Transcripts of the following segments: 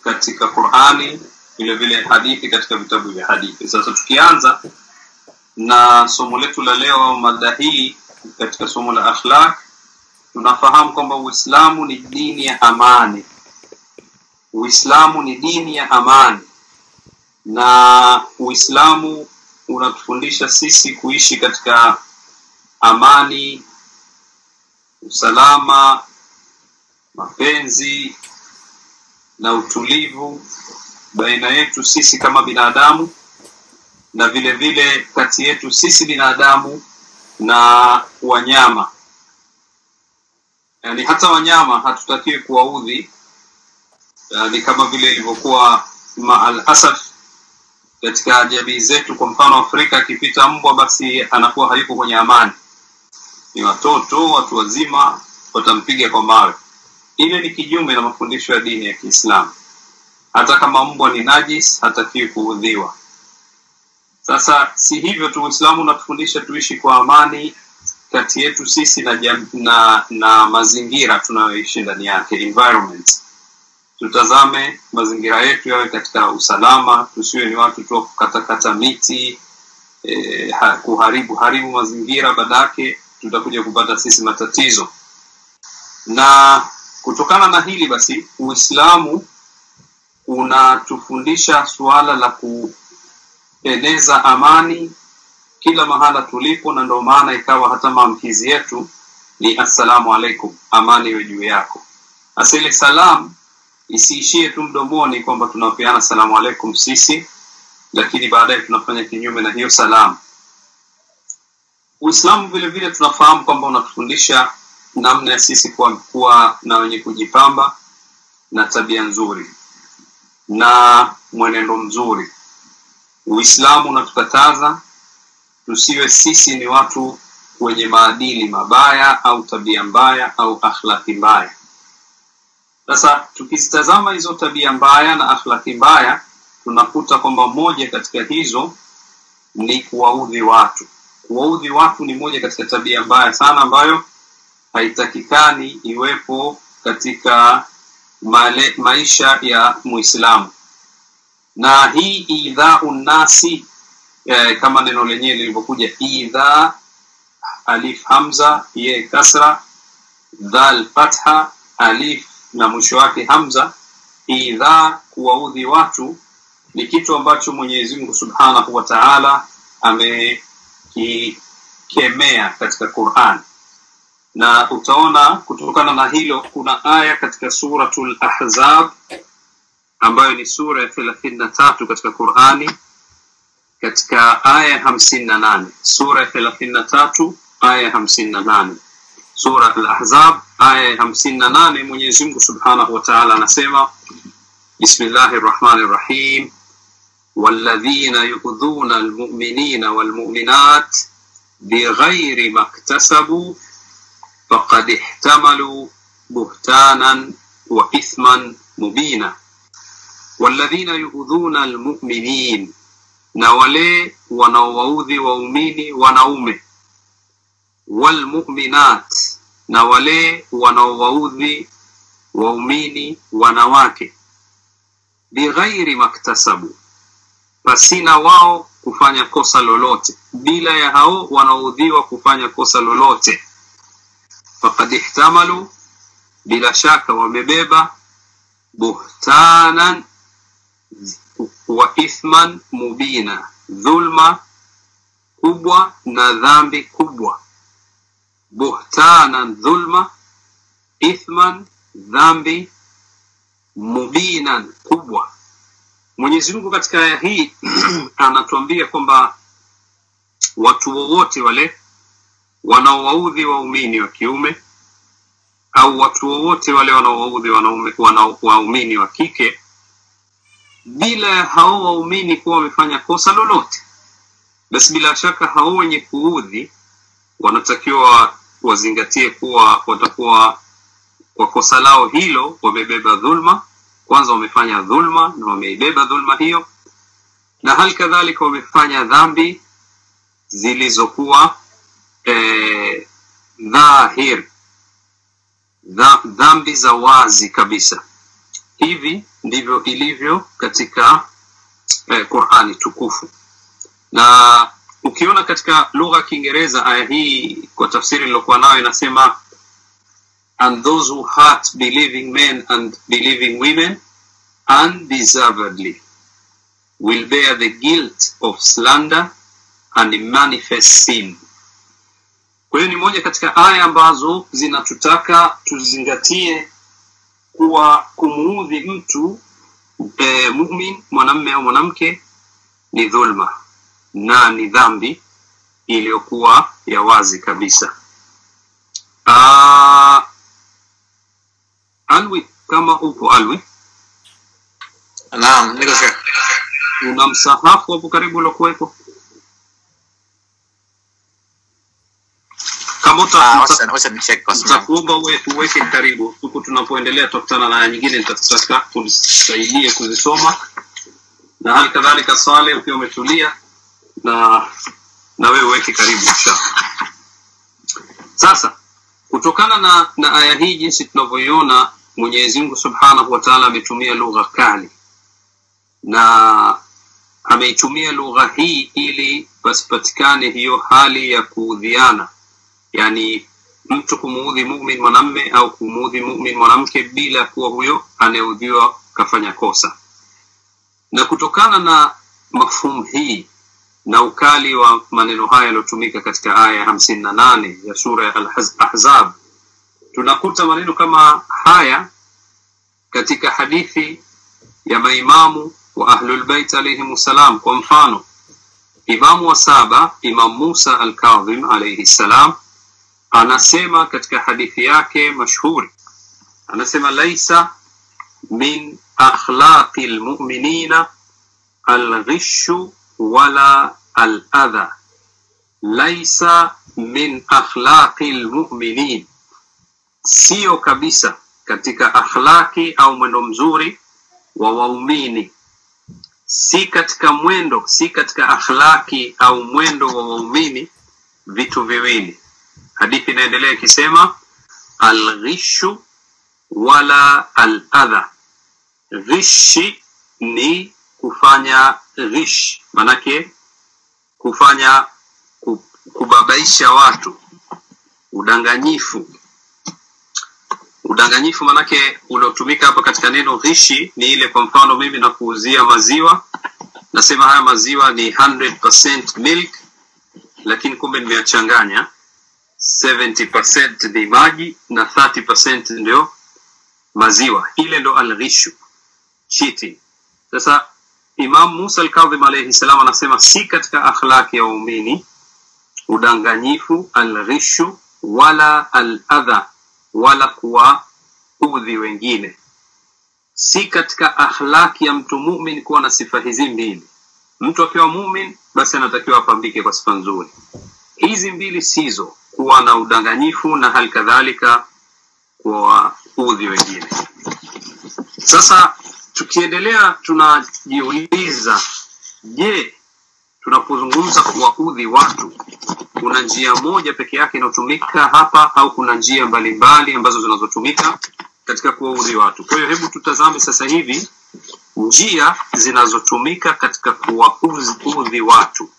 katika qurani vile vile hadithi katika vitabu vya hadithi sasa tukianza na somo letu la leo au mada hii katika somo la akhlaq tunafahamu kwamba uislamu ni dini ya amani uislamu ni dini ya amani na uislamu unatufundisha sisi kuishi katika amani usalama mapenzi na utulivu baina yetu sisi kama binadamu na vile vile kati yetu sisi binadamu na wanyama yani hata wanyama hatutakiwi kuwaudhi yani kama vile ilivyokuwa maal asaf katika jamii zetu kwa mfano afrika akipita mbwa basi anakuwa hayuko kwenye amani ni watoto watu wazima watampiga kwa mawe ile ni kinyume na mafundisho ya dini ya kiislamu hata kama mbwa ni najis hatakiwi kuudhiwa sasa si hivyo tu uislamu unatufundisha tuishi kwa amani kati yetu sisi na, jam, na, na mazingira tunayoishi ndani yake environment tutazame mazingira yetu yawe katika usalama tusiwe ni watu tu wa kukatakata miti eh, ha, kuharibu haribu mazingira badake tutakuja kupata sisi matatizo na kutokana na hili basi uislamu unatufundisha suala la kueneza amani kila mahala tulipo na ndio maana ikawa hata maamkizi yetu ni assalamu alaikum amani iwe juu yako hasa ile salam isiishie tu mdomoni kwamba tunapeana salamu alaikum sisi lakini baadaye tunafanya kinyume na hiyo salamu uislamu vile vile tunafahamu kwamba unatufundisha namna ya sisi kuwa, kuwa na wenye kujipamba na tabia nzuri na mwenendo mzuri uislamu unatukataza tusiwe sisi ni watu wenye maadili mabaya au tabia mbaya au akhlaki mbaya sasa tukizitazama hizo tabia mbaya na akhlaki mbaya tunakuta kwamba moja katika hizo ni kuwaudhi watu kuwaudhi watu ni moja katika tabia mbaya sana ambayo haitakikani iwepo katika male, maisha ya muislamu na hii idhau nasi eh, kama neno lenyewe lilivyokuja idha alif hamza ye kasra dhal fatha alif na mwisho wake hamza idha kuwaudhi watu ni kitu ambacho mwenyezi mungu subhanahu wa taala amekikemea katika quran na utaona kutokana na hilo kuna aya katika suratul ahzab ambayo ni sura ya thelathini na tatu katika qurani katika aya hamsini na nane sura ya thelathini na tatu aya hamsini na nane sura al-ahzab aya ya hamsini na nane mwenyezi mungu subhanahu wa taala anasema bismillahi rrahmani rrahim والذين يؤذون المؤمنين والمؤمنات بغير ما اكتسبوا فقد احتملوا بهتانا وإثما مبينا والذين يؤذون المؤمنين na wale wanaowaudhi waumini wanaume walmuminat na wale wanaowaudhi waumini wanawake bighairi maktasabu pasina wao kufanya kosa lolote bila ya hao wanaoudhiwa kufanya kosa lolote fakad ihtamalu bila shaka wamebeba buhtanan wa ithman mubina dhulma kubwa na dhambi kubwa buhtanan dhulma ithman dhambi mubinan kubwa mwenyezi mungu katika aya hii anatuambia kwamba watu wowote wale wanaowaudhi waumini wa kiume au watu wowote wale wanaowaudhi waumini wa kike bila ya hao waumini kuwa wamefanya kosa lolote basi bila shaka hao wenye kuudhi wanatakiwa wazingatie kuwa watakuwa kwa kosa lao hilo wamebeba dhulma kwanza wamefanya dhulma na wameibeba dhulma hiyo na hali kadhalika wamefanya dhambi zilizokuwa eh, dhahir dha, dhambi za wazi kabisa hivi ndivyo ilivyo katika eh, qurani tukufu na ukiona katika lugha ya kiingereza aya hii kwa tafsiri iliyokuwa nayo inasema and those who hurt believing men and believing women undeservedly will bear the guilt of slander and manifest sin kwa hiyo ni moja katika aya ambazo zinatutaka tuzingatie kuwa kumuudhi mtu e, mumin mwanamme au mwanamke ni dhulma na ni dhambi iliyokuwa ya wazi kabisa Aa, alwi kama upo alwi Naam, niko Sheikh. una msahafu hapo karibu uliokuwepo kama uta- Ah, uta- wacha wacha nicheck kwa simu. yangu. nitakuomba uwe- uweke karibu huku tunapoendelea tutakutana na aya nyingine nitataka unisaidie kuzisoma na hali kadhalika swale ukiwa umetulia na na wewe uweke karibu inshallah sasa kutokana na na aya hii jinsi tunavyoiona mwenyezi mungu subhanahu wa taala ametumia lugha kali na ameitumia lugha hii ili pasipatikane hiyo hali ya kuudhiana yani mtu kumuudhi mumin mwanamme au kumuudhi mumin mwanamke bila kuwa huyo anayeudhiwa kafanya kosa na kutokana na mafhumu hii na ukali wa maneno haya yaliyotumika katika aya ya hamsini na nane ya sura ya al-ahzab tunakuta maneno kama haya katika hadithi ya maimamu wa ahlulbeit alaihim ssalam kwa mfano imamu wa saba imam musa alkadhim alaihi ssalam anasema katika hadithi yake mashhuri anasema laisa min akhlaqi lmuminina alghishu wala aladha laisa min akhlaqi lmuminin siyo kabisa katika akhlaki au mwendo mzuri wa waumini si katika mwendo si katika akhlaki au mwendo wa waumini vitu viwili hadithi inaendelea ikisema alghishu wala aladha ghishi ni kufanya ghish manake kufanya ku- kubabaisha watu udanganyifu udanganyifu manake uliotumika hapa katika neno ghishi ni ile kwa mfano mimi nakuuzia maziwa nasema haya maziwa ni 100% milk lakini kumbe nimeyachanganya 70% ni maji na 30% ndio maziwa ile ndo alghishu cheating sasa imam musa alkadhim alaihi salam anasema si katika akhlaki ya waumini udanganyifu alghishu wala aladha wala kuwaudhi wengine si katika akhlaki ya mtu mumin kuwa na sifa hizi mbili mtu akiwa mumin basi anatakiwa apambike kwa sifa nzuri hizi mbili sizo kuwa na udanganyifu na hali kadhalika kuwaudhi wengine sasa tukiendelea tunajiuliza je tunapozungumza kuwaudhi watu kuna njia moja peke yake inayotumika hapa au kuna njia mbalimbali ambazo zinazotumika katika kuwaudhi watu kwa hiyo hebu tutazame sasa hivi njia zinazotumika katika kuwaudhi watu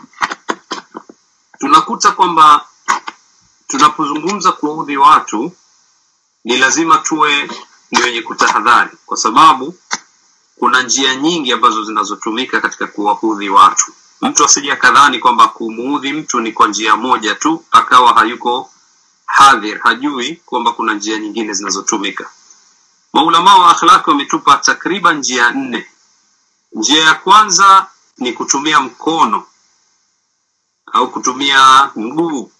tunakuta kwamba tunapozungumza kuwaudhi watu ni lazima tuwe ni wenye kutahadhari kwa sababu kuna njia nyingi ambazo zinazotumika katika kuwaudhi watu mtu asije akadhani kwamba kumuudhi mtu ni kwa njia moja tu akawa hayuko hadhir hajui kwamba kuna njia nyingine zinazotumika maulamaa wa akhlaki wametupa takriban njia nne njia ya kwanza ni kutumia mkono au kutumia mguu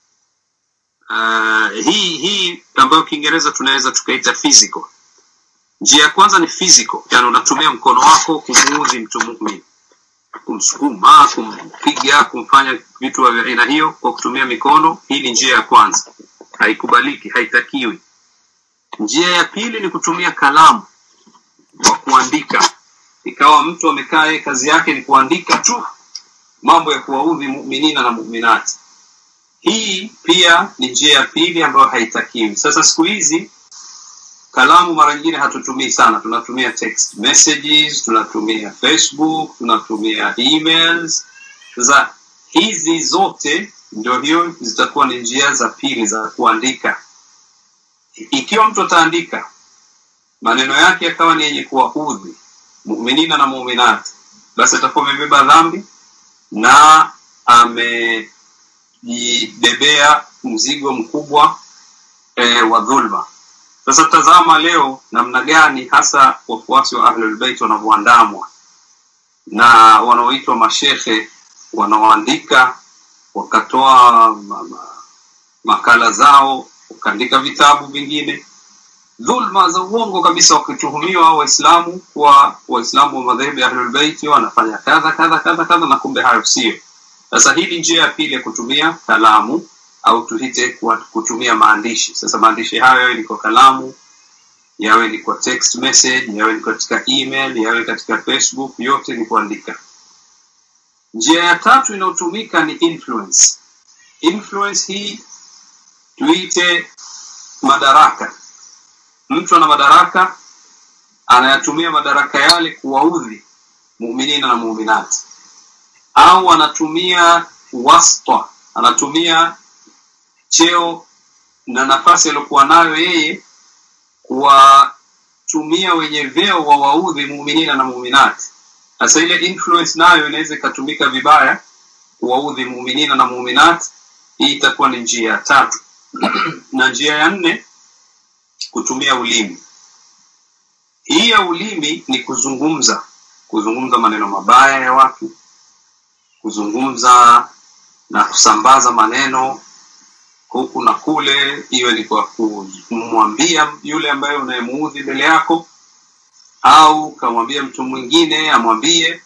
uh, hii hii ambayo kiingereza tunaweza tukaita physical njia ya kwanza ni physical yani unatumia mkono wako kumuudhi mtu mumin kumsukuma kumpiga kumfanya vitu vya aina hiyo kwa kutumia mikono hii ni njia ya kwanza haikubaliki haitakiwi njia ya pili ni kutumia kalamu kwa kuandika ikawa mtu amekaa yeye kazi yake ni kuandika tu mambo ya kuwaudhi muminina na muminati hii pia ni njia ya pili ambayo haitakiwi sasa siku hizi kalamu mara nyingine hatutumii sana tunatumia text messages tunatumia facebook tunatumia emails sasa hizi zote ndio hiyo zitakuwa ni njia za pili za kuandika ikiwa mtu ataandika maneno yake yakawa ni yenye kuwaudhi muminina na muminati basi atakuwa amebeba dhambi na amejibebea mzigo mkubwa e, wa dhulma sasa tazama leo namna gani hasa wafuasi wa ahlulbeit wanavyoandamwa na wanaoitwa mashehe wanaoandika wakatoa ma, ma, makala zao wakaandika vitabu vingine dhulma za uongo kabisa wakituhumiwa waislamu kuwa waislamu wa madhehebu ya ahlulbeiti wanafanya kadha kadha kadha kadha na kumbe hayo sio sasa hii ni njia ya pili ya kutumia kalamu au tuhite kutumia maandishi sasa maandishi hayo yawe ni kwa kalamu yawe ni kwa text message yawe ni katika email yawe katika facebook yote ni kuandika njia ya tatu inayotumika ni influence influence hii tuite madaraka mtu ana madaraka anayatumia madaraka yale kuwaudhi muminina na muminati au anatumia wasta anatumia cheo na nafasi aliyokuwa nayo yeye kuwatumia wenye vyeo wa waudhi muminina na muminati sasa ile influence nayo inaweza ikatumika vibaya kuwaudhi muminina na muminati hii itakuwa ni njia ya tatu na njia ya nne kutumia ulimi hii ya ulimi ni kuzungumza kuzungumza maneno mabaya ya watu kuzungumza na kusambaza maneno huku na kule iwe ni kwa kumwambia yule ambaye unayemuudhi mbele yako au kamwambia mtu mwingine amwambie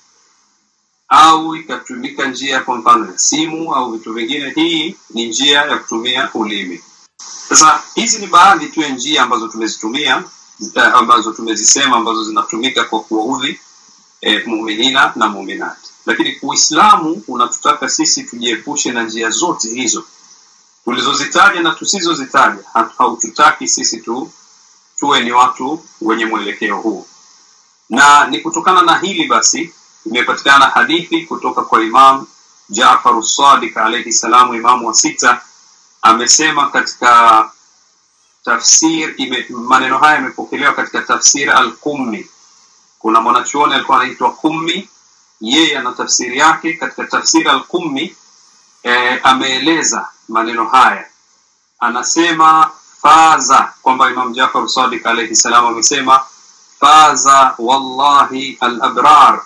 au ikatumika njia kwa mfano ya simu au vitu vingine hii ni njia ya kutumia ulimi sasa hizi ni baadhi tu ya njia ambazo tumezitumia ambazo tumezisema ambazo zinatumika kwa kuwaudhi e, muminina na muminati lakini uislamu unatutaka sisi tujiepushe na njia zote hizo tulizozitaja na tusizozitaja haututaki sisi tu tuwe ni watu wenye mwelekeo huu na ni kutokana na hili basi imepatikana hadithi kutoka kwa imam jafaru sadik alaihi salamu imamu wa sita amesema katika tafsir ime, maneno haya yamepokelewa katika tafsir al-Qummi. Kuna mwanachuoni alikuwa anaitwa Qummi, yeye ana tafsiri yake katika tafsir al-Qummi. E, ameeleza maneno haya, anasema faza, kwamba Imam Jafar Sadiq alayhi salam amesema faza wallahi al-abrar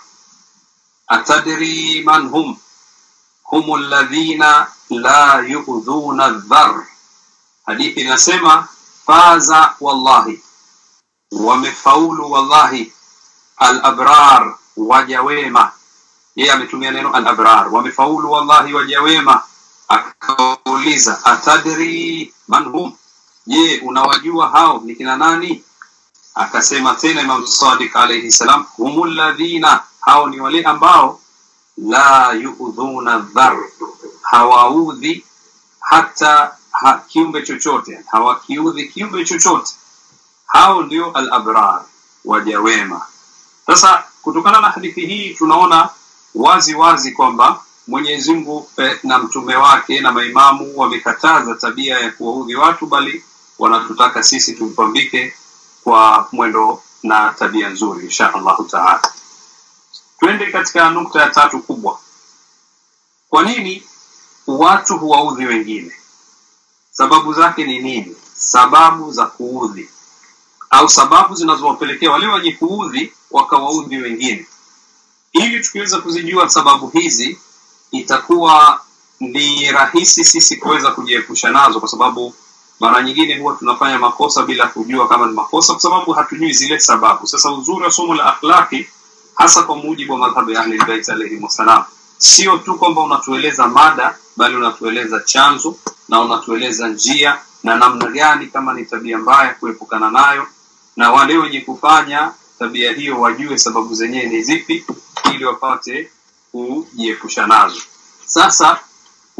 atadri man hum hum alladhina la yu'dhuna dhar hadithi inasema faza wallahi wamefaulu wallahi alabrar waja wema yeye ametumia neno alabrar wamefaulu wallahi waja wema akauliza atadri man hum je unawajua hao ni kina nani akasema tena imam sadiq alayhi salam humul ladhina hao ni wale ambao la yu'dhuna dhar hawaudhi hata ha, kiumbe chochote hawakiudhi kiumbe chochote hao ndio al-abrar waja wema sasa kutokana na hadithi hii tunaona wazi wazi kwamba Mwenyezi Mungu eh, na mtume wake na maimamu wamekataza tabia ya kuwaudhi watu bali wanatutaka sisi tumpambike kwa mwendo na tabia nzuri insha Allahu taala twende katika nukta ya tatu kubwa kwa nini watu huwaudhi wengine sababu zake ni nini sababu za kuudhi au sababu zinazowapelekea wale wenye kuudhi wakawaudhi wengine ili tukiweza kuzijua sababu hizi itakuwa ni rahisi sisi kuweza kujiepusha nazo kwa sababu mara nyingine huwa tunafanya makosa bila kujua kama ni makosa kwa sababu hatujui zile sababu sasa uzuri wa somo la akhlaki hasa kwa mujibu wa madhhabu ya ahlul bait alayhi wasalam sio tu kwamba unatueleza mada bali unatueleza chanzo na unatueleza njia na namna gani kama ni tabia mbaya kuepukana nayo na wale wenye kufanya tabia hiyo wajue sababu zenyewe ni zipi ili wapate kujiepusha nazo sasa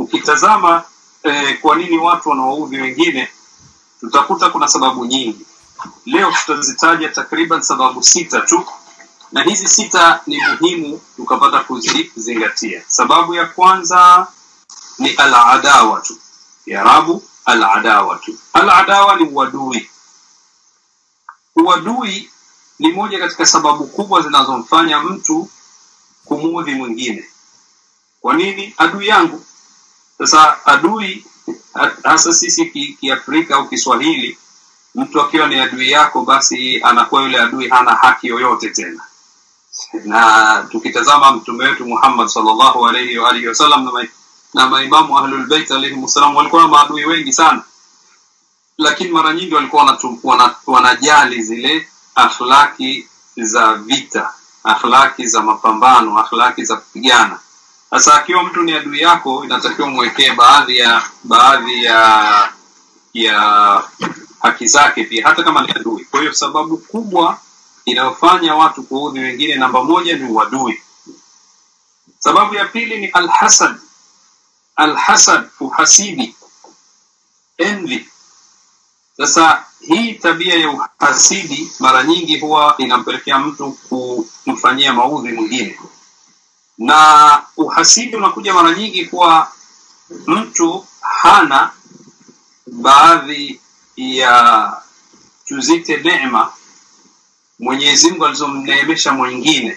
ukitazama eh, kwa nini watu wanawaudhi wengine tutakuta kuna sababu nyingi leo tutazitaja takriban sababu sita tu na hizi sita ni muhimu tukapata kuzizingatia sababu ya kwanza ni aladawatu kiarabu aladawatu aladawa ni uadui uadui ni moja katika sababu kubwa zinazomfanya mtu kumuudhi mwingine kwa nini adui yangu sasa adui hasa sisi kiafrika ki au kiswahili mtu akiwa ni adui yako basi anakuwa yule adui hana haki yoyote tena na tukitazama mtume wetu muhammad salllahu alaihi waalihi wasallam na, na maimamu ahlulbeit alaihim wassalam walikuwa na maadui wengi sana lakini mara nyingi walikuwa wana, wanajali zile akhlaki za vita akhlaki za mapambano akhlaki za kupigana sasa akiwa mtu ni adui yako inatakiwa mwekee baadhi ya baadhi ya ya haki zake pia hata kama ni adui kwa hiyo sababu kubwa inayofanya watu kuudhi wengine namba moja ni uadui sababu ya pili ni alhasad alhasad uhasidi envy sasa hii tabia ya uhasidi mara nyingi huwa inampelekea mtu kumfanyia maudhi mwingine na uhasidi unakuja mara nyingi kuwa mtu hana baadhi ya tuzite neema mwenyezi mungu alizomneemesha mwingine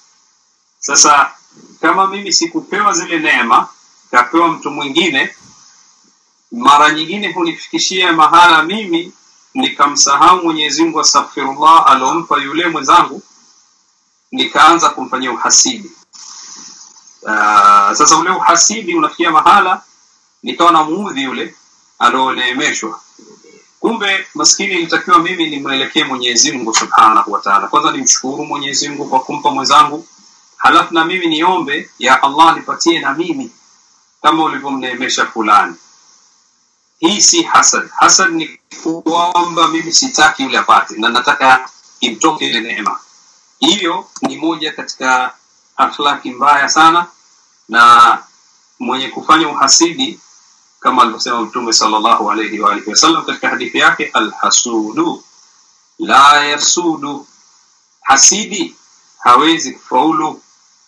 sasa kama mimi sikupewa zile neema kapewa mtu mwingine mara nyingine hunifikishia mahala mimi nikamsahau mwenyezi mungu astaghfirullah aliompa yule mwenzangu nikaanza kumfanyia uhasidi uh, sasa ule uhasidi unafikia mahala nikawa na muudhi yule alioneemeshwa kumbe maskini ilitakiwa mimi nimwelekee mwenyezi mungu subhanahu wataala kwanza nimshukuru mwenyezi mungu kwa kumpa mwenzangu halafu na mimi niombe ya allah nipatie na mimi kama ulivyomneemesha fulani hii si hasad hasad ni kwamba mimi sitaki yule apate na nataka imtoke ile neema hiyo ni moja katika akhlaki mbaya sana na mwenye kufanya uhasidi kama alivyosema mtume salllahu alaihi waalihi wasallam katika hadithi yake alhasudu la yasudu hasidi hawezi kufaulu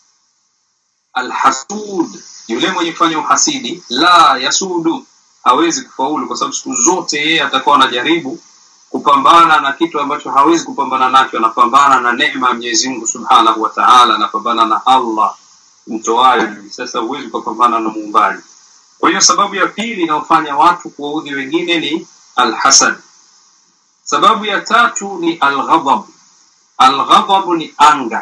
alhasud yule mwenye kufanya uhasidi la yasudu hawezi kufaulu kwa sababu siku zote yeye atakuwa anajaribu kupambana na kitu ambacho hawezi kupambana nacho anapambana na neema ya mwenyezi mungu subhanahu wa taala anapambana na allah mtoayo sasa huwezi ukapambana na muumbaji kwa hiyo sababu ya pili inayofanya watu kuwaudhi wengine ni alhasad sababu ya tatu ni alghadhab alghadhabu ni anga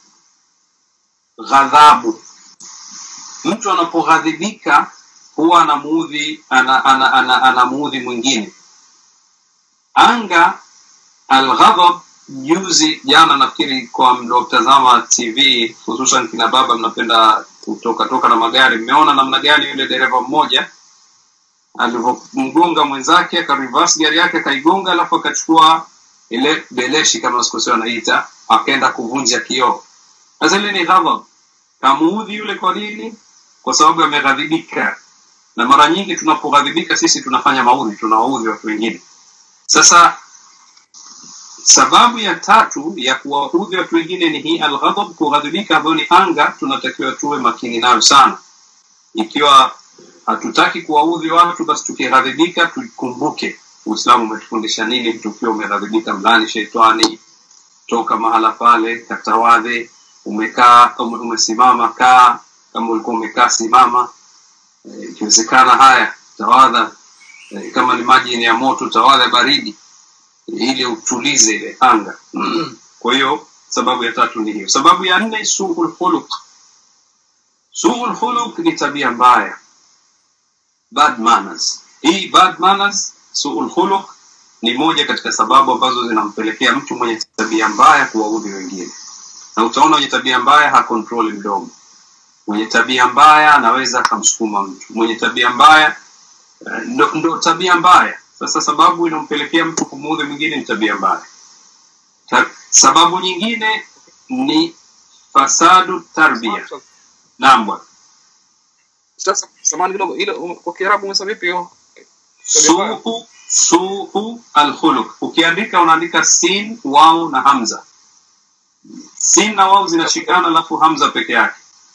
ghadhabu mtu anapoghadhibika huwa anamuudhi ana, ana, ana, anamuudhi mwingine anga alghadhab juzi jana nafikiri kwa mliotazama tv hususan kina baba mnapenda kutoka toka na magari mmeona namna gani yule dereva mmoja alivyomgonga mwenzake akarivas gari yake akaigonga alafu akachukua ile beleshi kama sikosio anaita akaenda kuvunja kioo sasa ile ni ghadhab kamuudhi yule kwa nini kwa sababu ameghadhibika na mara nyingi tunapoghadhibika sisi tunafanya maudhi tunawaudhi watu wengine sasa sababu ya tatu ya kuwaudhi watu wengine ni hii alghadhab kughadhibika ambayo ni anga tunatakiwa tuwe makini nayo sana ikiwa hatutaki kuwaudhi watu basi tukighadhibika tukumbuke uislamu umetufundisha nini tukiwa umeghadhibika mlani sheitani toka mahala pale katawadhe umekaa umesimama kaa kama ulikuwa umekaa simama ikiwezekana e, haya tawadha e, kama ni maji ni ya moto tawadha baridi ili utulize ile anga kwa hiyo sababu ya tatu ni hiyo sababu ya nne suul khuluq suul khuluq ni tabia mbaya bad manners hii bad manners suul khuluq ni moja katika sababu ambazo zinampelekea mtu mwenye tabia mbaya kuwaudhi wengine na utaona mwenye tabia mbaya hakontroli mdomo mwenye tabia mbaya anaweza akamsukuma mtu mwenye tabia mbaya ndo, ndo tabia mbaya sasa sababu inampelekea mtu kumuudhi mwingine ni tabia mbaya sababu nyingine ni fasadu tarbia naam bwana sasa samani kidogo ile kwa kiarabu umesema vipi hiyo suu suu alkhuluq ukiandika unaandika sin wau na hamza sin na wau zinashikana alafu hamza peke yake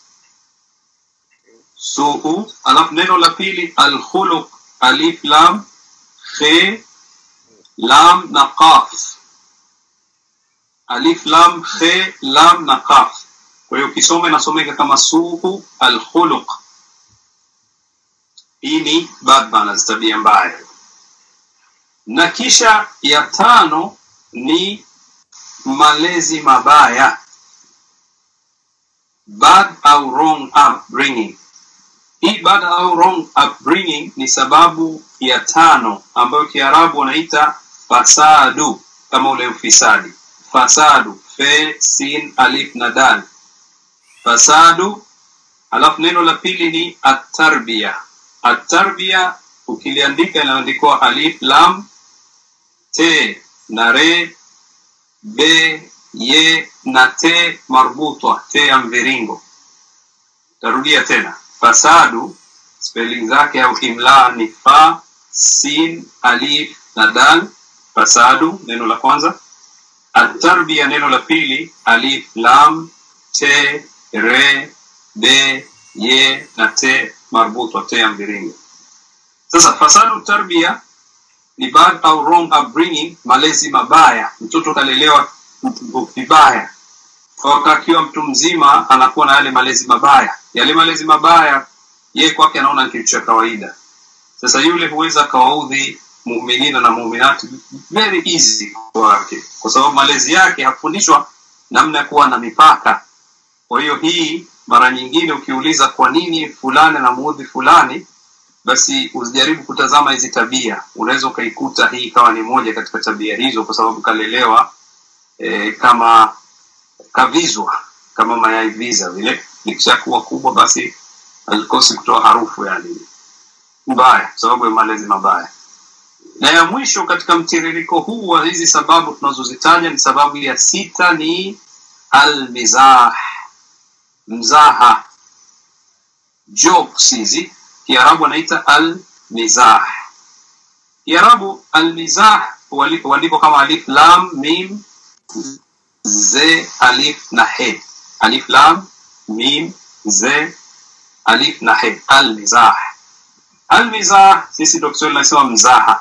suu alafu neno la pili alkhuluq alif lam khe lam na qaf alif lam khe lam na qaf kwa hiyo ukisoma inasomeka kama suu alkhuluq hii ni bad manners tabia mbaya na kisha ya tano ni malezi mabaya bad au wrong upbringing hii bad au wrong upbringing ni sababu ya tano ambayo kiarabu wanaita fasadu kama ule ufisadi fasadu fe sin alif na dal fasadu alafu neno la pili ni atarbia atarbia ukiliandika inaandikwa alif lam te na re be ye na te marbutwa te ya mviringo tarudia tena fasadu spelling zake au imla ni fa sin alif na dal fasadu neno la kwanza atarbia neno la pili alif lam te re be ye na te marbutwa te ya mviringo sasa fasadu tarbia ni bad au wrong upbringing malezi mabaya mtoto kalelewa vibaya akiwa mtu mzima anakuwa na yale malezi mabaya yale malezi mabaya yeye kwake anaona ni kitu cha kawaida sasa yule huweza akawaudhi muminina na muminati very easy kwake kwa sababu malezi yake hafundishwa namna ya kuwa na mipaka kwa hiyo hii mara nyingine ukiuliza kwa nini fulani anamuudhi fulani basi usijaribu kutazama hizi tabia unaweza ukaikuta hii ikawa ni moja katika tabia hizo kwa sababu kalelewa e, kama kavizwa kama mayai viza vile likishakuwa kubwa basi alikosi kutoa harufu yani mbaya kwa sababu ya malezi mabaya na ya mwisho katika mtiririko huu wa hizi sababu tunazozitaja ni sababu ya sita ni almizah mzaha jokes hizi kiarabu anaita almizah kiarabu almizah huandikwa kama alif lam mim ze alif na he alif lam mim ze alif na he almizah almizah sisi ndo kiswahili nasema mzaha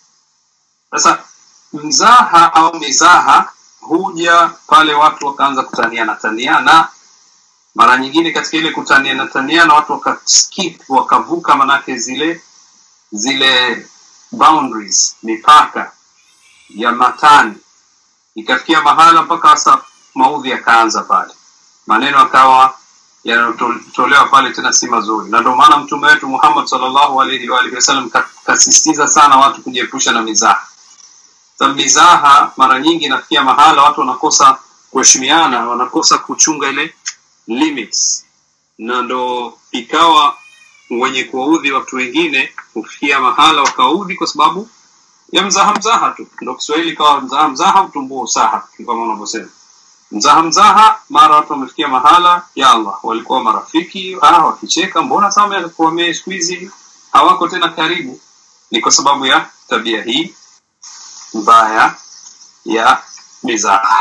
sasa mzaha au mizaha huja pale watu wakaanza kutaniana taniana mara nyingine katika ile kutaniana taniana watu wakaskip wakavuka manake zile zile boundaries mipaka ya matani ikafikia mahala mpaka hasa maudhi yakaanza pale maneno akawa yanayotolewa pale tena si mazuri na ndio maana mtume wetu muhammad salllahu alaihi waalihi wasallam kasisitiza sana watu kujiepusha na mizaha sababu mizaha mara nyingi inafikia mahala watu wanakosa kuheshimiana wanakosa kuchunga ile limits na ndo ikawa wenye kuwaudhi watu wengine hufikia mahala wakawaudhi kwa sababu ya mzaha mzaha tu ndo kiswahili ikawa mzaha mzaha utumbua usaha kama unavyosema mzaha mzaha mara watu wamefikia mahala ya allah walikuwa marafiki ah, wakicheka mbona sama wame siku hizi hawako tena karibu ni kwa sababu ya tabia hii mbaya ya mizaha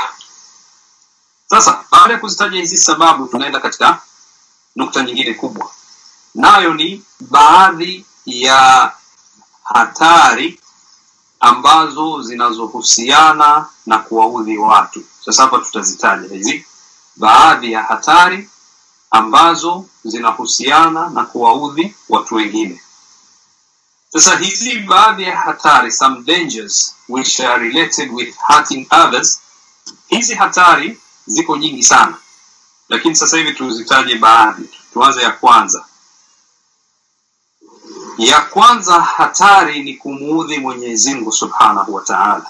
sasa baada ya kuzitaja hizi sababu tunaenda katika nukta nyingine kubwa nayo ni baadhi ya hatari ambazo zinazohusiana na kuwaudhi watu sasa hapa tutazitaja hizi baadhi ya hatari ambazo zinahusiana na kuwaudhi watu wengine sasa hizi baadhi ya hatari some dangers which are related with hurting others hizi hatari ziko nyingi sana lakini sasa hivi tuzitaje baadhi tuanze ya kwanza ya kwanza hatari ni kumuudhi mwenyezi mungu subhanahu wa taala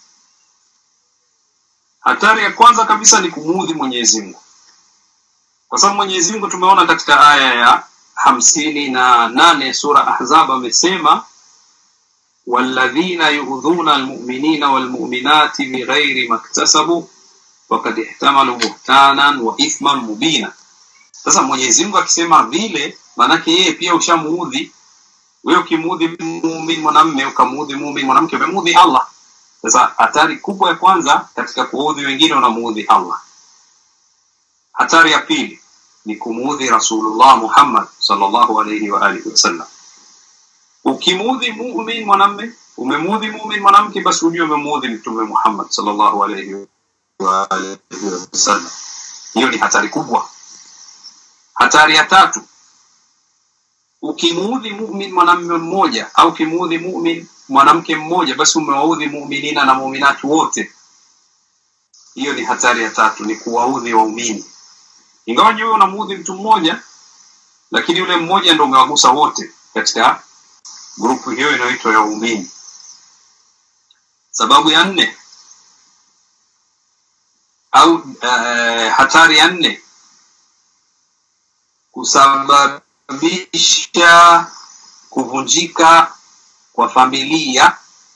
hatari ya kwanza kabisa ni kumuudhi mwenyezi mungu kwa sababu mwenyezi mungu tumeona katika aya ya hamsini na nane sura ahzab amesema walladhina yuudhuna almuminina walmuminati bighairi maktasabu wakad ihtamalu buhtanan wa ithman mubina sasa mwenyezi mungu akisema vile maanake yeye pia ushamuudhi wewe ukimuudhi mumin mwanamme ukamuudhi mumin mwanamke umemuudhi allah sasa hatari kubwa ya kwanza katika kuudhi wengine unamuudhi allah hatari ya pili ni kumuudhi rasulullah muhammad sallallahu alaihi wa alihi wasallam ukimuudhi mumin mwanamme umemuudhi mumin mwanamke basi ujue umemuudhi mtume muhammad sallallahu alaihi wa alihi wasallam hiyo ni hatari kubwa hatari ya tatu ukimuudhi mumin mwanamme mmoja au ukimuudhi mumin mwanamke mmoja basi umewaudhi muminina na muminati wote hiyo ni hatari ya tatu ni kuwaudhi waumini ingawa wewe unamuudhi mtu mmoja lakini yule mmoja ndo umewagusa wote katika grupu hiyo inayoitwa ya waumini sababu ya nne au uh, hatari ya nne kusababisha kuvunjika kwa familia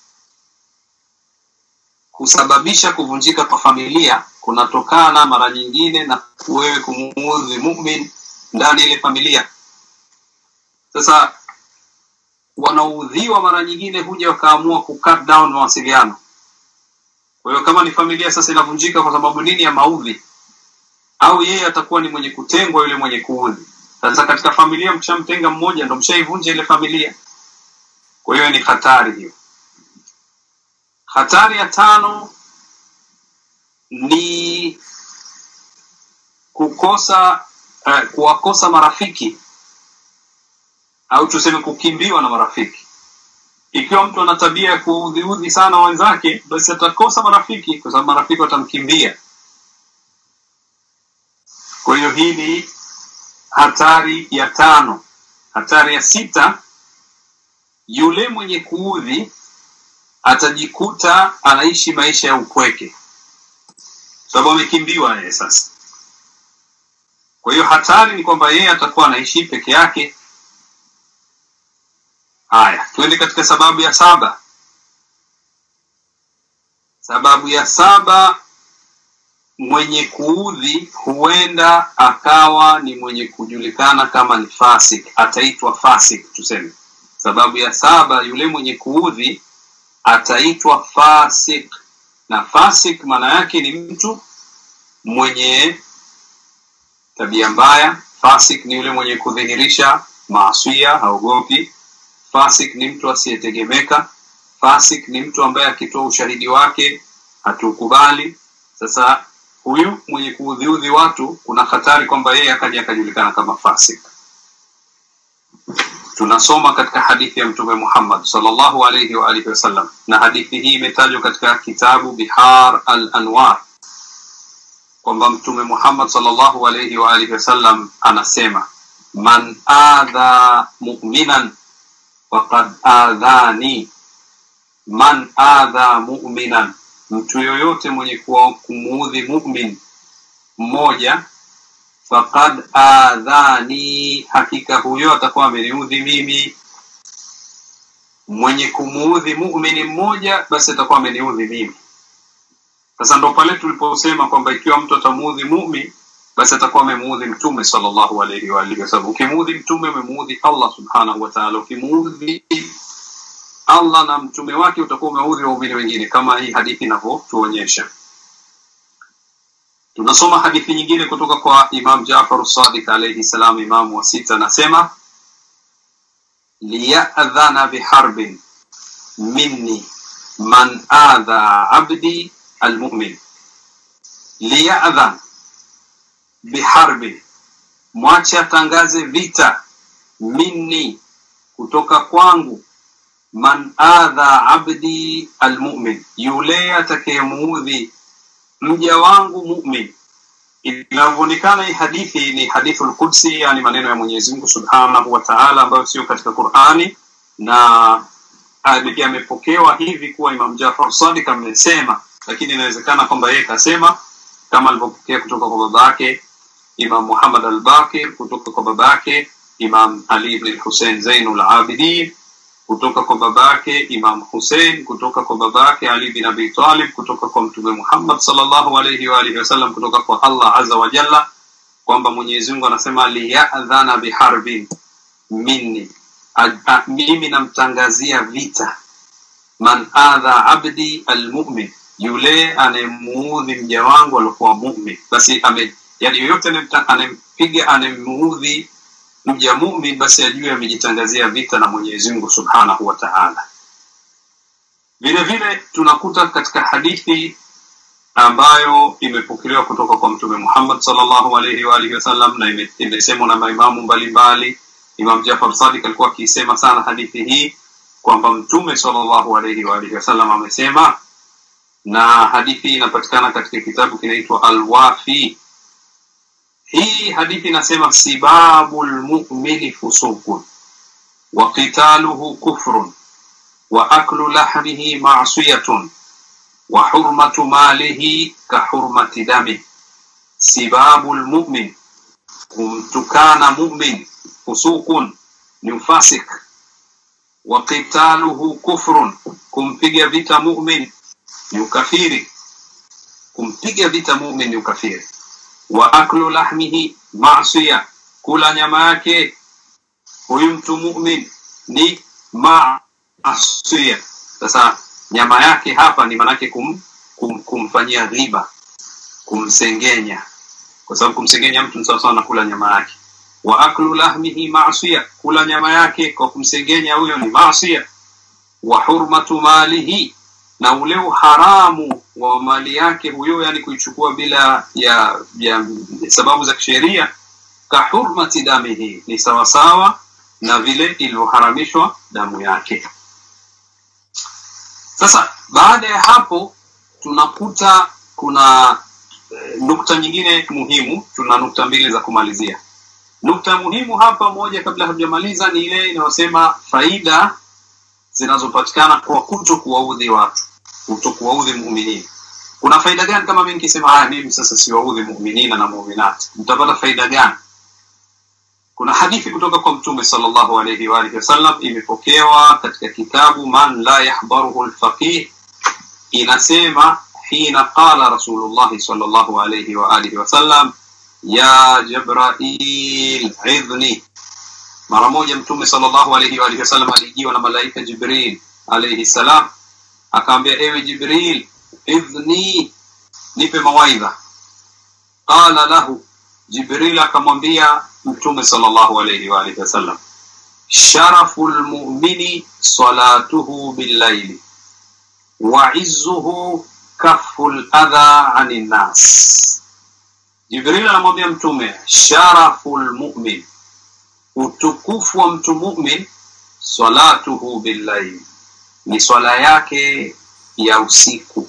kusababisha kuvunjika kwa familia kunatokana mara nyingine na wewe kumuudhi mumin ndani ile familia sasa wanaoudhiwa mara nyingine huja wakaamua ku cut down mawasiliano kwa hiyo kama ni familia sasa inavunjika kwa sababu nini ya maudhi au yeye atakuwa ni mwenye kutengwa yule mwenye kuudhi sasa katika familia mshamtenga mmoja ndo mshaivunja ile familia kwa hiyo ni hatari hiyo hatari ya tano ni kukosa uh, kuwakosa marafiki au tuseme kukimbiwa na marafiki ikiwa mtu ana tabia ya kuudhiudhi sana wenzake basi atakosa marafiki kwa sababu marafiki watamkimbia kwa hiyo hii ni hatari ya tano hatari ya sita yule mwenye kuudhi atajikuta anaishi maisha ya upweke sababu amekimbiwa yeye sasa kwa hiyo hatari ni kwamba yeye atakuwa anaishi peke yake haya tuende katika sababu ya saba sababu ya saba mwenye kuudhi huenda akawa ni mwenye kujulikana kama ni fasik ataitwa fasik tuseme sababu ya saba yule mwenye kuudhi ataitwa fasik na fasik maana yake ni mtu mwenye tabia mbaya fasik ni yule mwenye kudhihirisha maasia haogopi fasik ni mtu asiyetegemeka fasik ni mtu ambaye akitoa ushahidi wake hatuukubali sasa huyu mwenye kuudhiudhi watu kuna hatari kwamba yeye akaja akajulikana kama fasik tunasoma katika hadithi ya mtume muhammad salllahu alaihi wa alihi wasallam na hadithi hii imetajwa katika kitabu bihar al anwar kwamba mtume muhammad salllahu alaihi wa alihi wasallam anasema man adha muminan faqad adhani man adha muminan mtu yoyote mwenye kumuudhi mumin mmoja faqad adhani hakika huyo atakuwa ameniudhi mimi mwenye kumuudhi mumini mmoja basi atakuwa ameniudhi mimi sasa ndo pale tuliposema kwamba ikiwa mtu atamuudhi mumin basi atakuwa amemuudhi mtume sallallahu alaihi wa alihi wasallam ukimuudhi mtume umemuudhi allah subhanahu wa ta'ala ukimuudhi allah na mtume wake utakuwa umeudhi waumini wengine kama hii hadithi inavyotuonyesha tunasoma hadithi nyingine kutoka kwa imam jafar sadiq alaihi salam imamu wa sita anasema liyadhana biharbin minni man adha abdi almumin liyadhan biharbin mwache atangaze vita minni kutoka kwangu man adha abdi almumin yule atakayemuudhi mja wangu mumin inavyoonekana hii hadithi ni hadithu lqudsi yani maneno ya mwenyezi mungu subhanahu wa taala ambayo sio katika qurani na yamepokewa hivi kuwa imam jafar sadik amesema lakini inawezekana kwamba yeye kasema kama alivyopokea kutoka kwa baba yake imam muhammad albakir kutoka kwa baba yake imam ali ibn husein zainul abidin kutoka kwa babake imam husein kutoka kwa babake ali bin abi talib kutoka kwa mtume muhammad salllahu alaihi waalihi wasallam kutoka kwa allah aza wa jalla kwamba mwenyezi mungu anasema liyadhana biharbin minni a- a- mimi namtangazia vita man adha abdi almumin yule anayemuudhi mja wangu aliokuwa mumin basi ame yani yoyote anayemta- anayempiga anayemuudhi mja mumin basi ajue amejitangazia vita na mwenyezi mungu subhanahu wa taala vile vile tunakuta katika hadithi ambayo imepokelewa kutoka kwa mtume muhammad salllahu alaihi waalihi wasallam na ime- imesemwa na maimamu mbalimbali imam jafar sadik alikuwa akiisema sana hadithi hii kwamba mtume salllahu alaihi waalihi wasallam amesema na hadithi hii inapatikana katika kitabu kinaitwa alwafi hii hadithi inasema sibabu lmumini fusukun wa qitaluhu kufrun wa aklu lahmihi masiyatun wa hurmatu malihi ka hurmati dami sibabu lmumin kumtukana mumin fusukun ni ufasik wa qitaluhu kufrun kumpiga vita mumin ni ukafiri kumpiga vita mumin ni ukafiri wa aklu lahmihi masia kula nyama yake huyu mtu mumin ni masia sasa nyama yake hapa ni manake kum, kum, kumfanyia riba kumsengenya kwa sababu kumsengenya mtu ni sawasawa na kula nyama yake wa aklu lahmihi masia kula nyama yake kwa kumsengenya huyo ni masia wa hurmatu malihi na ule uharamu wa mali yake huyo yani kuichukua bila ya, ya sababu za kisheria ka hurmati damihi ni sawasawa na vile ilivyoharamishwa damu yake sasa baada ya hapo tunakuta kuna eh, nukta nyingine muhimu tuna nukta mbili za kumalizia nukta muhimu hapa moja kabla hatujamaliza ni ile inayosema faida zinazopatikana kwa kuto kuwaudhi watu kuto kuwaudhi muminini kuna faida gani kama mi nikisema haya mimi sasa siwaudhi muminina na muminati mtapata faida gani kuna hadithi kutoka kwa mtume sallallahu alayhi wa alihi wasallam imepokewa katika kitabu man la yahdaruhu lfaqih inasema hina qala rasulullahi sallallahu alayhi wa alihi wasallam ya jabrail idhni mara moja mtume sallallahu alayhi wa alihi wasallam alijiwa na malaika jibril alayhi salam akaambia ewe jibril idhni nipe mawaidha qala lahu jibril akamwambia mtume sallallahu alayhi wa alihi wasallam sharafu lmumini salatuhu billaili wa izzuhu kafu ladha ani nnas jibril anamwambia mtume sharafu lmumin utukufu wa mtu mumin salatuhu billaili ni swala yake ya usiku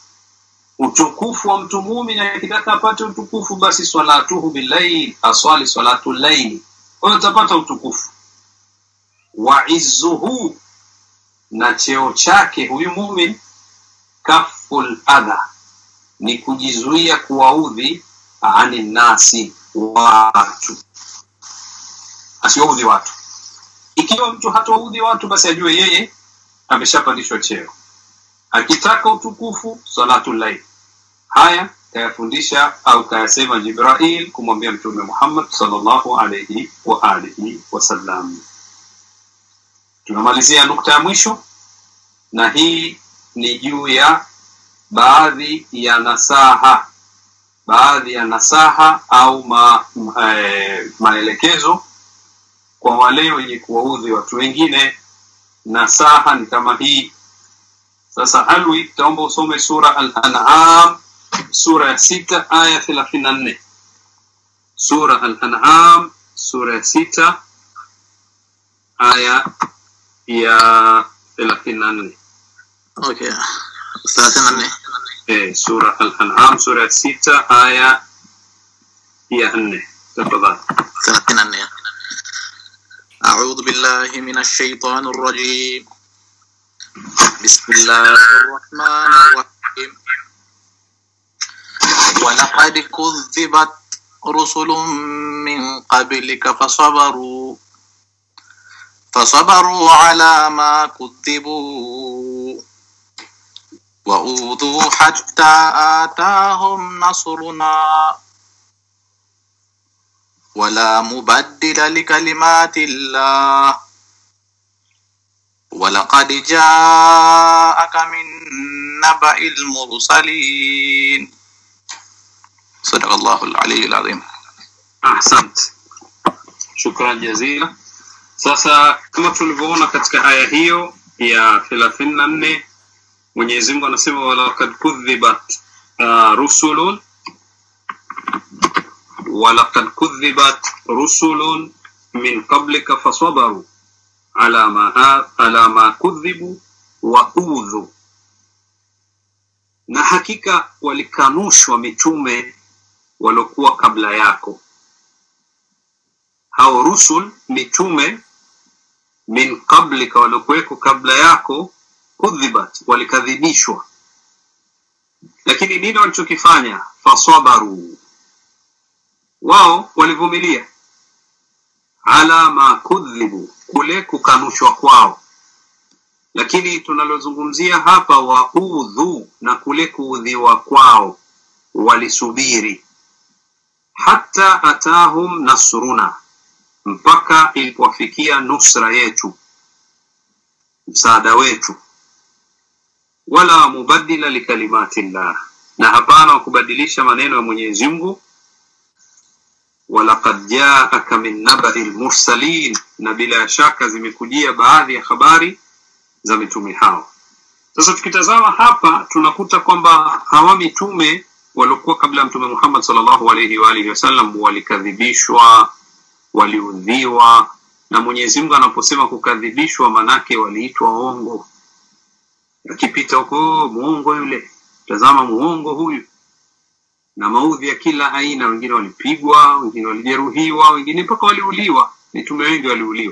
utukufu wa mtu mumin akitaka apate utukufu basi salatuhu billail aswali salatu llaili kwayo utapata utukufu wa izzuhu na cheo chake huyu mumin kafu ladha ni kujizuia kuwaudhi ani nasi watu asiwaudhi watu ikiwa mtu hatawaudhi watu basi ajue yeye ameshapandishwa cheo akitaka utukufu salatu llail haya kayafundisha au kayasema jibrail kumwambia mtume muhammad salllahu alaihi wa alihi wasallam tunamalizia nukta ya mwisho na hii ni juu ya baadhi ya nasaha baadhi ya nasaha au ma, ma, eh, maelekezo kwa wale wenye kuwaudhi watu wengine nasaha ni kama hii sasa alwi taomba usome sura al-an'am sura ya sita aya thelathini na nne sura al-an'am sura ya sita aya ya thelathini na nne Okay. thelathini na nne. eh, sura al-an'am sura ya sita aya ya nne tafadhali thelathini na nne. أعوذ بالله من الشيطان الرجيم بسم الله الرحمن الرحيم ولقد كذبت رسل من قبلك فصبروا فصبروا على ما كذبوا وأوذوا حتى آتاهم نصرنا ولا مبدل لكلمات الله ولقد جاءك من نبأ المرسلين صدق الله العلي العظيم ahsant shukran jazila sasa kama tulivyoona katika aya hiyo ya thelathini na nne mwenyezi mungu anasema walakad kudhibat uh, rusulun walakad kudhibat rusulun min qablika fasabaru ala ma, ala ma kudhibu wa udhu na hakika walikanushwa mitume waliokuwa kabla yako hao rusul mitume min qablika waliokuweko kabla yako kudhibat walikadhibishwa lakini nini walichokifanya fasabaru wao walivumilia ala ma kudhibu kule kukanushwa kwao lakini tunalozungumzia hapa waudhu na kule kuudhiwa kwao walisubiri hata atahum nasruna mpaka ilipowafikia nusra yetu msaada wetu wala mubadila likalimati llah na hapana wa kubadilisha maneno ya mwenyezi mungu walaqad jaaka min nabai lmursalin na bila shaka zimekujia baadhi ya habari za mitume hao sasa tukitazama hapa tunakuta kwamba hawa mitume waliokuwa kabla ya mtume muhammad salllahu alaihi waalihi wasallam walikadhibishwa waliudhiwa na mwenyezi mungu anaposema kukadhibishwa manake waliitwa ongo akipita huko muongo yule tazama muongo huyu na maudhi ya kila aina wengine walipigwa wengine walijeruhiwa wengine mpaka waliuliwa mitume wengi waliuliwa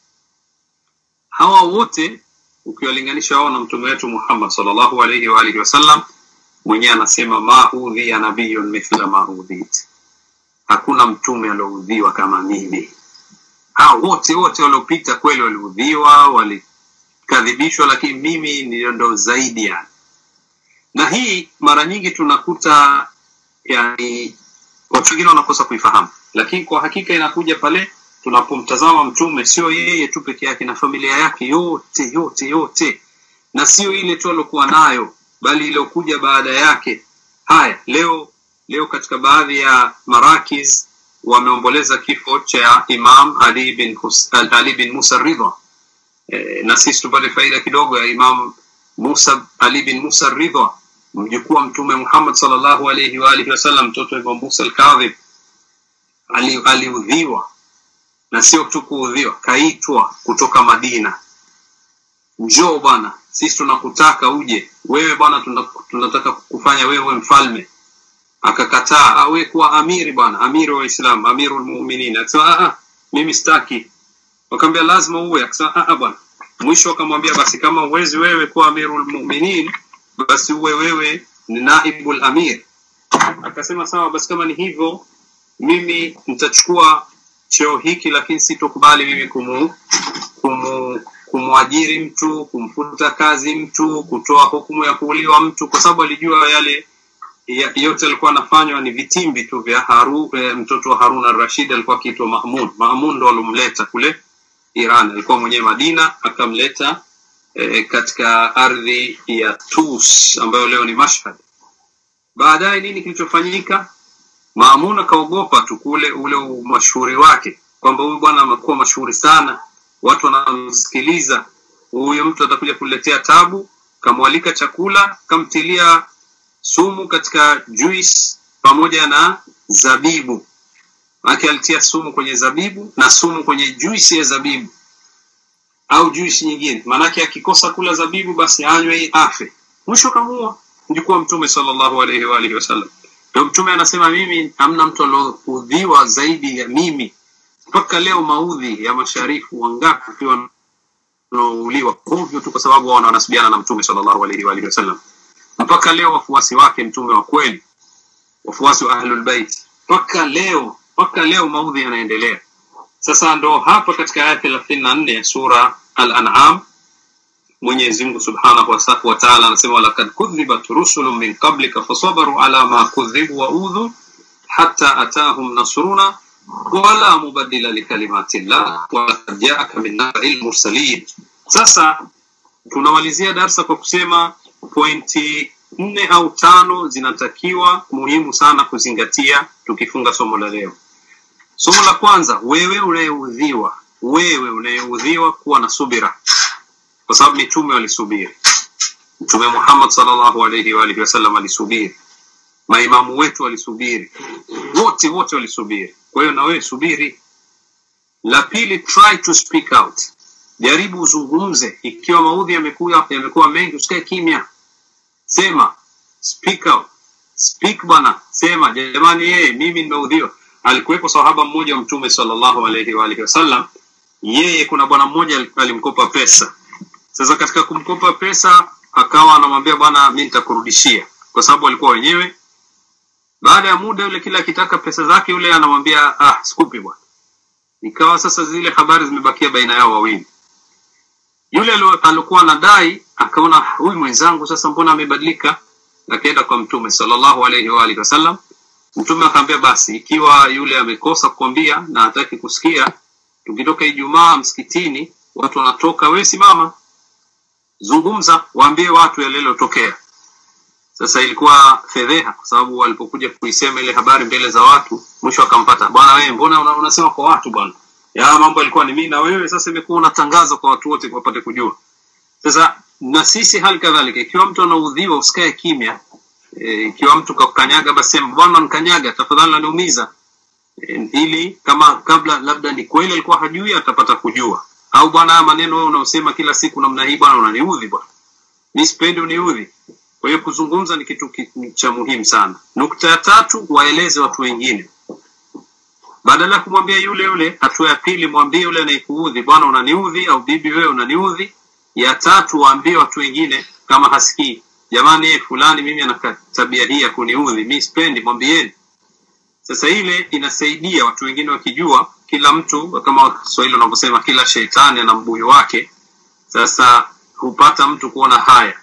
hawa wote ukiwalinganisha wao na mtume wetu muhammad salllahu alaihi waalihi wasallam mwenyewe anasema ma udhiya nabiyun mithla ma udhit hakuna mtume alioudhiwa kama mimi hao wote wote waliopita kweli waliudhiwa walikadhibishwa lakini mimi ndio ndo zaidi yani na hii mara nyingi tunakuta yani watu wengine wanakosa kuifahamu lakini kwa hakika inakuja pale tunapomtazama mtume sio yeye tu peke yake na familia yake yote yote yote na sio ile tu aliokuwa nayo bali iliyokuja baada yake haya leo leo katika baadhi ya marakis wameomboleza kifo cha imam ali bin, Hus, ali bin musa ridha e, na sisi tupate faida kidogo ya imam musa ali bin musa ridha mjukuu wa mtume muhammad salllahu alaihi waalihi wasallam mtoto wa imam musa alkadhib aliudhiwa ali na sio tu kuudhiwa kaitwa kutoka madina njoo bwana sisi tunakutaka uje wewe bwana tunataka kufanya wewe mfalme akakataa awe kuwa amiri bwana amiri wa islam amiru lmuminin akasema mimi sitaki wakaambia lazima uwe akasema bwana mwisho akamwambia basi kama uwezi wewe kuwa amiru lmuminin basi uwe wewe ni naibu lamir akasema sawa basi kama ni hivyo mimi nitachukua cheo hiki lakini sitokubali mimi kumu, kumu kumwajiri mtu kumfuta kazi mtu kutoa hukumu ya kuuliwa mtu kwa sababu alijua yale ya, yote alikuwa anafanywa ni vitimbi tu vya haru, e, mtoto wa harun arrashid alikuwa akiitwa mamun mamun ndo alomleta kule iran alikuwa mwenyewe madina akamleta e, katika ardhi ya tus ambayo leo ni mashhad baadaye nini kilichofanyika maamun akaogopa tu kule ule umashuhuri wake kwamba huyu bwana amekuwa mashuhuri sana watu wanamsikiliza huyu mtu atakuja kuletea tabu kamwalika chakula kamtilia sumu katika juice pamoja na zabibu maake alitia sumu kwenye zabibu na sumu kwenye juisi ya zabibu au juisi nyingine maanake akikosa kula zabibu basi anywe afe mwisho kamua mjukuu wa mtume salllahu alaihi waalihi wasallam ndio mtume anasema mimi hamna mtu alioudhiwa zaidi ya mimi mpaka leo maudhi ya masharifu wangapi ukiwa wanaouliwa ovyo tu kwa sababu wao wanasibiana na mtume salllahu alaihi waalihi wasallam mpaka leo wafuasi wake mtume wa kweli wafuasi wa ahlulbeit mpaka leo mpaka leo maudhi yanaendelea sasa ndo hapa katika aya thelathini na nne ya sura al-an'am mwenyezi mungu subhanahu wa taala anasema walakad kudhibat rusulun min qablika fasabaru ala ma kudhibu wa udhu hatta atahum nasruna wala mubadila likalimati llah walakad jaaka min nabai lmursalin sasa tunamalizia darsa kwa kusema pointi nne au tano zinatakiwa muhimu sana kuzingatia tukifunga somo la leo somo la kwanza wewe unayeudhiwa wewe unayeudhiwa kuwa na subira kwa sababu mitume walisubiri mtume muhammad salllahu alaihi waalihi wasallam alisubiri maimamu wetu walisubiri wote wote walisubiri kwa hiyo na wewe subiri la pili try to speak out jaribu uzungumze ikiwa maudhi yamekuwa yamekuwa mengi usikae kimya sema speak out speak bana sema jamani yeye mimi nimeudhiwa alikuwepo sahaba mmoja wa mtume sallallahu alaihi wa alihi wasallam yeye kuna bwana mmoja alimkopa pesa sasa katika kumkopa pesa akawa anamwambia bwana mi nitakurudishia kwa sababu walikuwa wenyewe baada ya muda yule kila akitaka pesa zake yule anamwambia ah sikupi bwana ikawa sasa zile habari zimebakia baina yao wawili yule alikuwa anadai akaona huyu mwenzangu sasa mbona amebadilika akaenda kwa mtume sallallahu alaihi wa alihi wasallam mtume akaambia basi ikiwa yule amekosa kukwambia na hataki kusikia tukitoka ijumaa msikitini watu wanatoka we simama zungumza waambie watu yale yaliyotokea sasa ilikuwa fedheha kwa sababu walipokuja kuisema ile habari mbele za watu mwisho akampata bwana wewe mbona una, unasema kwa watu bwana ya mambo yalikuwa ni mimi na wewe sasa imekuwa unatangaza kwa watu wote wapate kujua sasa na sisi hali kadhalika ikiwa mtu anaudhiwa usikae kimya e, ikiwa mtu kakanyaga basi sema bwana nkanyaga tafadhali naniumiza e, ili kama kabla labda ni kweli alikuwa hajui atapata kujua au bwana haya maneno wewe unaosema kila siku namna hii bwana unaniudhi bwana mi sipendi uniudhi kwa hiyo kuzungumza ni kitu ki, cha muhimu sana nukta ya tatu waeleze watu wengine badala ya kumwambia yule yule hatua ya pili mwambie yule anayekuudhi bwana unaniudhi au bibi wewe unaniudhi ya tatu waambie watu wengine kama hasikii jamani yeye fulani mimi ana tabia hii ya kuniudhi mi sipendi mwambieni sasa ile inasaidia watu wengine wakijua kila mtu kama kiswahili wanavyosema kila sheitani ana mbuyu wake sasa hupata mtu kuona haya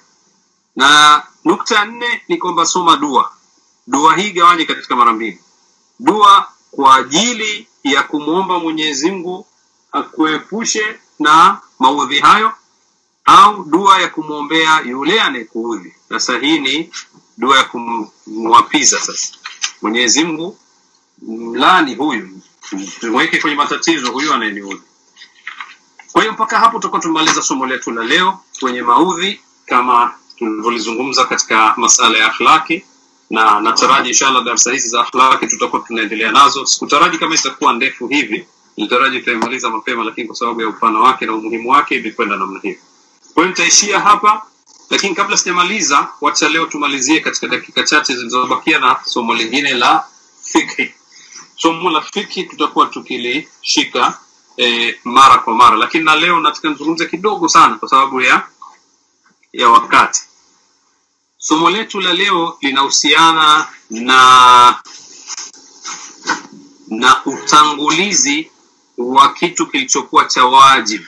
na nukta ya nne ni kwamba soma dua dua hii gawanye katika mara mbili dua kwa ajili ya kumwomba mwenyezi mungu akuepushe na maudhi hayo au dua ya kumwombea yule anayekuudhi sasa hii ni dua ya kumwapiza sasa mwenyezi mungu mlani huyu mweke kwenye matatizo huyu anayeniudhi kwa hiyo mpaka hapo tutakuwa tumemaliza somo letu la leo kwenye maudhi kama tulivyolizungumza katika masala ya akhlaki na nataraji inshallah darsa hizi za akhlaki tutakuwa tunaendelea nazo sikutaraji kama itakuwa ndefu hivi nitaraji tutaimaliza mapema lakini kwa sababu ya upana wake na umuhimu wake imekwenda namna hiyo kwa hiyo nitaishia hapa lakini kabla sijamaliza wacha leo tumalizie katika dakika chache zilizobakia na somo lingine la fikhi somo la fikhi tutakuwa tukilishika e, mara kwa mara lakini na leo nataka nizungumze kidogo sana kwa sababu ya ya wakati somo letu la leo linahusiana na na utangulizi wa kitu kilichokuwa cha wajibu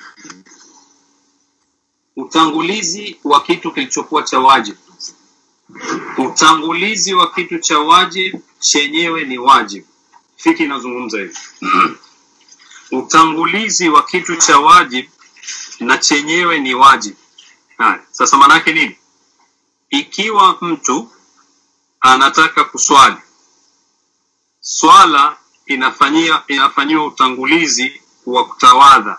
utangulizi wa kitu kilichokuwa cha wajibu utangulizi wa kitu cha wajibu chenyewe ni wajibu fiki inazungumza hivi utangulizi wa kitu cha wajibu na chenyewe ni wajibu haya sasa maanaake nini ikiwa mtu anataka kuswali swala inafanyia inafanyiwa utangulizi wa kutawadha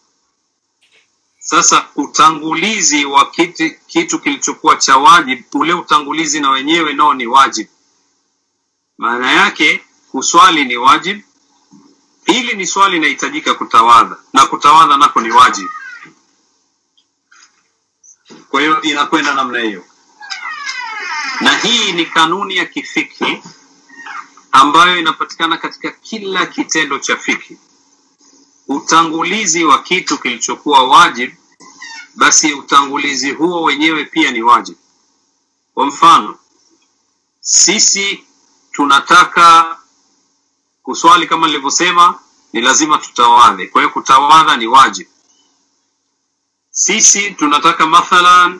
sasa utangulizi wa kitu, kitu kilichokuwa cha wajib ule utangulizi na wenyewe nao ni wajib maana yake kuswali ni wajib hili ni swali inahitajika kutawadha na kutawadha nako ni wajib kwa hiyo inakwenda namna hiyo na hii ni kanuni ya kifiki ambayo inapatikana katika kila kitendo cha fiki utangulizi wa kitu kilichokuwa wajib basi utangulizi huo wenyewe pia ni wajib kwa mfano sisi tunataka kuswali kama nilivyosema ni lazima tutawadhe kwa hiyo kutawadha ni wajib sisi tunataka mathalan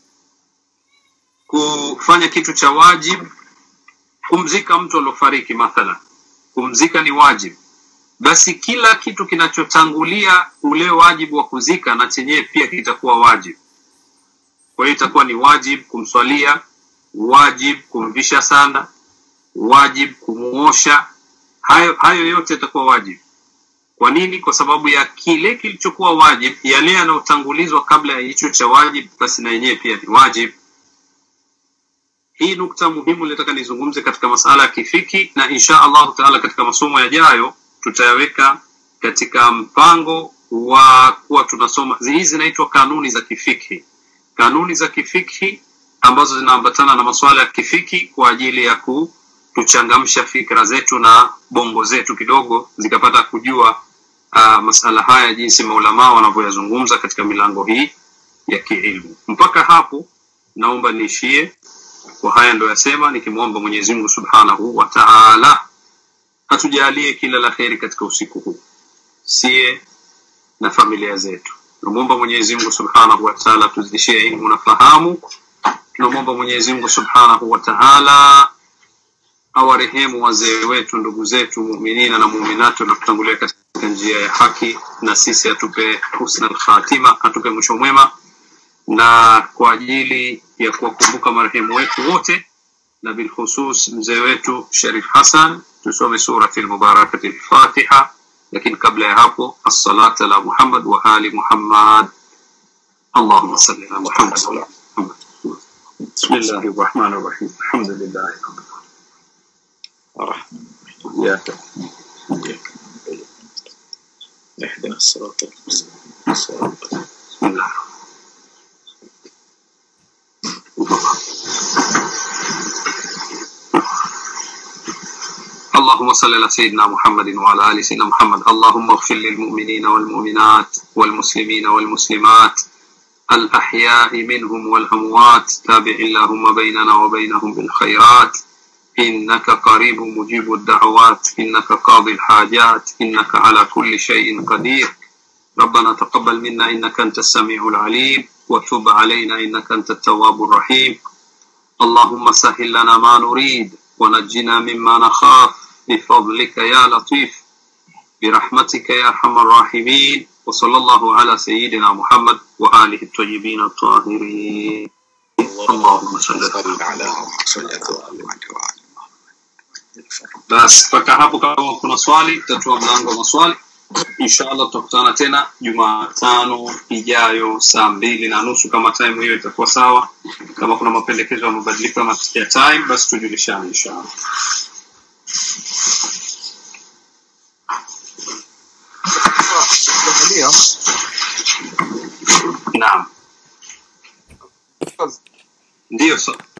kufanya kitu cha wajib kumzika mtu aliofariki mathalan kumzika ni wajib basi kila kitu kinachotangulia ule wajibu wa kuzika na chenyewe pia kitakuwa wajibu kwa hiyo itakuwa ni wajib kumswalia wajib kumvisha sanda wajib kumuosha hayo hayo yote yatakuwa wajib kwa nini kwa sababu ya kile kilichokuwa wajib yale yanayotangulizwa kabla ya hicho cha wajib basi na yenyewe pia ni wajib hii nukta muhimu nataka nizungumze katika masala ya kifiki na insha allahu taala katika masomo yajayo tutayaweka katika mpango wa kuwa tunasoma hizi zinaitwa kanuni za kifikhi kanuni za kifikhi ambazo zinaambatana na masuala ya kifiki kwa ajili ya kutuchangamsha fikra zetu na bongo zetu kidogo zikapata kujua uh, masala haya jinsi maulamaa wanavyoyazungumza katika milango hii ya kiilmu mpaka hapo naomba niishie kwa haya ndo yasema nikimwomba mwenyezi mungu subhanahu wa taala atujalie kila la kheri katika usiku huu sie na familia zetu tunamwomba mwenyezi mungu subhanahu wa taala tuzidishie ilmu na fahamu tunamwomba mwenyezi mungu subhanahu wa taala awarehemu wazee wetu ndugu zetu muminina na muminati waliotutangulia katika njia ya haki na sisi atupe husna lkhatima atupe mwisho mwema na kwa ajili ya kuwakumbuka marehemu wetu wote na bilkhusus mzee wetu sharif hasan tusome surati lmubarakati lfatiha lakini kabla ya hapo assalata ala muhammad wa ali muhammad اللهم صل على محمد وعلى آل محمد بسم الله الرحمن الرحيم الحمد لله رب الرحمن العالمين إياك إياك نعبد اهدنا الصراط المستقيم صراط بسم الله اللهم صل على سيدنا محمد وعلى ال سيدنا محمد اللهم اغفر للمؤمنين والمؤمنات والمسلمين والمسلمات الاحياء منهم والاموات تابع اللهم بيننا وبينهم بالخيرات انك قريب مجيب الدعوات انك قاضي الحاجات انك على كل شيء قدير ربنا تقبل منا انك انت السميع العليم وتب علينا انك انت التواب الرحيم اللهم سهل لنا ما نريد ونجنا مما نخاف بفضلك يا لطيف برحمتك يا ارحم الراحمين وصلى الله على سيدنا محمد واله الطيبين الطاهرين اللهم صل صل على محمد وعلى آله basi mpaka hapo kama kuna swali tutatua mlango wa maswali inshallah tutakutana tena jumatano ijayo saa mbili na nusu kama time hiyo itakuwa sawa kama kuna mapendekezo ya mabadiliko ya mat- ya time basi tujulishane inshallah Ndio. naam ndio so,